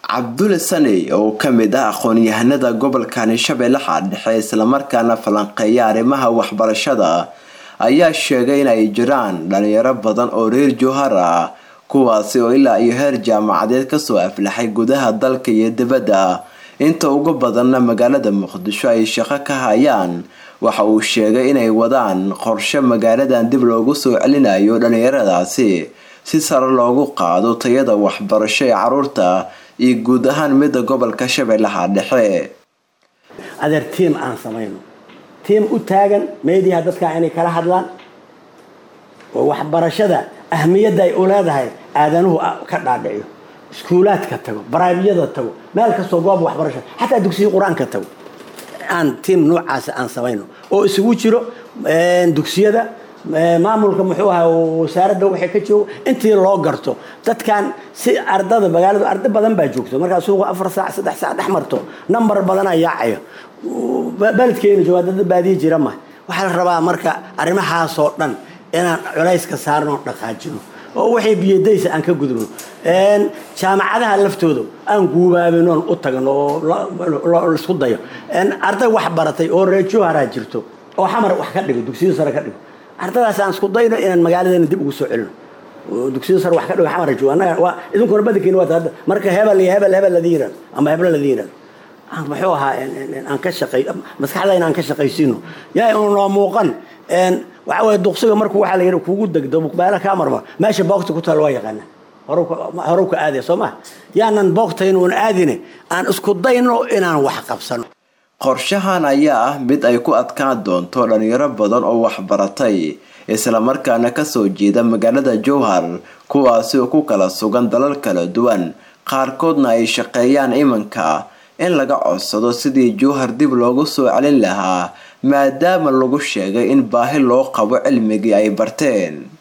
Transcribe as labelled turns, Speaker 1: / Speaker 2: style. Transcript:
Speaker 1: cabdulle saney oo ka mid ah aqoon-yahanada gobolkani shabeellaha dhexe islamarkaana falanqeeya arrimaha waxbarashada ayaa sheegay in ay jiraan dhalinyaro badan oo reer jowhar ah kuwaasi oo ilaa iyo heer jaamacadeed kasoo aflaxay gudaha dalka iyo dibadda inta ugu badanna magaalada muqdisho ay shaqo ka hayaan waxa uu sheegay inay wadaan qorshe magaaladan dib loogu soo celinayo dhalinyaradaasi si sare loogu qaado tayada waxbarasho ee caruurta iyo guud ahaan midda gobolka shabeellaha dhexe
Speaker 2: adeer tiim aan samayno tiim u taagan meediyaha dadka inay kala hadlaan oo waxbarashada ahmiyadda ay u leedahay aadanuhu ka dhaadhiciyo iskuulaadka tago baraybiyada tago meel kastoo goob waxbarasho xataa dugsiya qur-aanka tago aan tiim noocaas aan samayno oo isugu jiro dugsiyada maamulka muxuu ahaa wasaaradda waxay ka joogo intii loo garto dadkan si ardada magaaladu arda badan baa joogto markaa suuqa afar saac saddex saac dhex marto number badanaa yaacayo beledkeena joogaa dad baadiye jira ma waxaa la rabaa marka arrimahaasoo dhan inaan culayska saarno dhaqaajino oo waxay biyadaysa aan ka gudubno jaamacadaha laftooda aan guubaabinoon u tagno oo laisku dayo arday wax baratay oo reejoharaa jirto oo xamar wax ka dhigo dugsiyo sare ka dhigo ardadaas aan isku dayno inaan magaaladeena dib ugu soo celino dugsiyo sare wax ka dhigo xamar joogo annaga waa idinkuna badankeeni waa hadda marka hebel iyo hebel hebel ladii yirahdo ama heblo ladii yirahdo muxuu ahaa aan ka shaqay maskaxdayna aan ka shaqaysiino yaa noo muuqan waxa weye duqsiga markuu waxaa la yidhi kugu degdo muqbaala kaa marmar meesha boogta ku taal waa yaqaana horuw ka aadaya soo maha yaanan boogtaynuun aadine aan isku dayno inaan wax qabsano
Speaker 1: qorshahan ayaa ah mid ay ku adkaan doonto dhalinyaro badan oo waxbaratay islamarkaana kasoo jeeda magaalada jowhar kuwaasi oo ku kala sugan dalal kala duwan qaarkoodna ay shaqeeyaan imanka in laga codsado sidii jowhar dib loogu soo celin lahaa maadaama lagu sheegay in baahi loo qabo cilmigii ay barteen